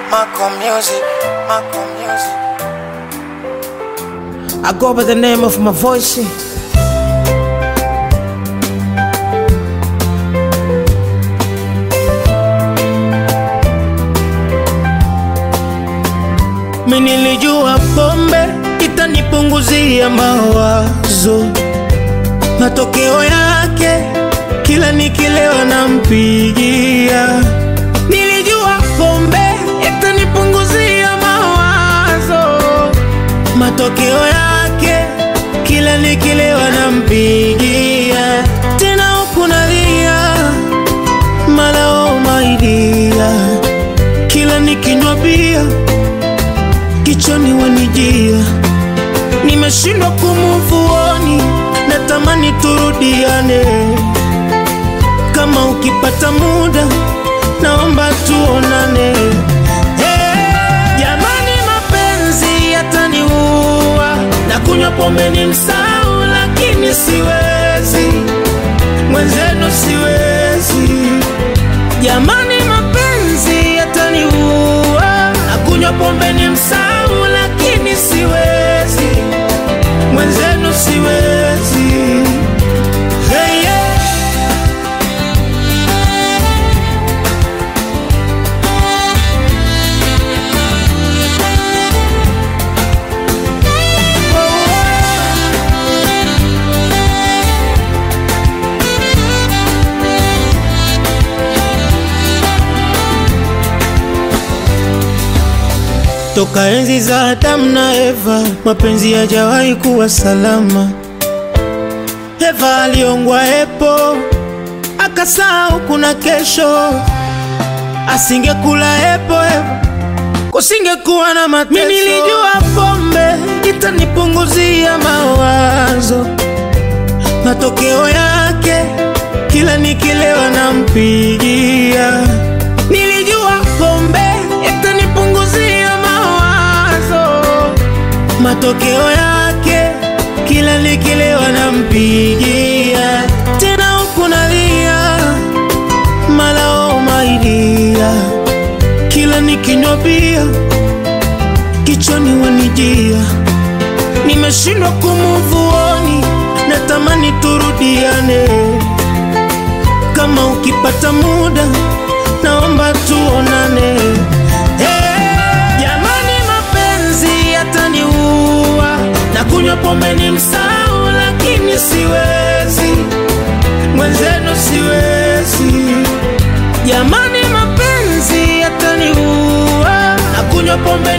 Marco Music, Marco Music. I go by the name of my voice. Mimi nilijua pombe itanipunguzia mawazo, matokeo yake kila nikilewa nampigia. Nilijua pombe itanipunguzia mawazo, matokeo yake kila nikilewa nampigia. Tena huku nalia malao maidia, kila nikinywa bia kichwani wanijia, nimeshindwa kumuvuoni, natamani turudiane. Kama ukipata muda, naomba tuonane. Hey, jamani, mapenzi yataniua, na kunywa pombe ni msau, lakini siwezi, mwenzenu siwezi. Jamani, mapenzi yataniua, na kunywa pombe ni msau, lakini siwezi, mwenzenu siwezi. Hey, yeah. Toka enzi za Adamu na Eva, mapenzi hajawahi kuwa salama. Eva aliongwa epo, akasahau kuna kesho. Asingekula epo epo, kusingekuwa na mateso. Mimi nilijua pombe itanipunguzia mawazo, matokeo yake kila nikilewa nampigia. Nilijua pombe itanipunguzia mawazo, matokeo yake kila nikilewa nampigia. Tena huku nalia malao maidia, kila nikinywa bia kichwani wanijia, nimeshindwa kumuvuoni, natamani turudiane. Kama ukipata muda, naomba tuonane. Hey, jamani, mapenzi yataniua, na kunywa pombe ni msau, lakini siwezi, mwenzenu siwezi. Jamani, mapenzi yataniua, na kunywa pombe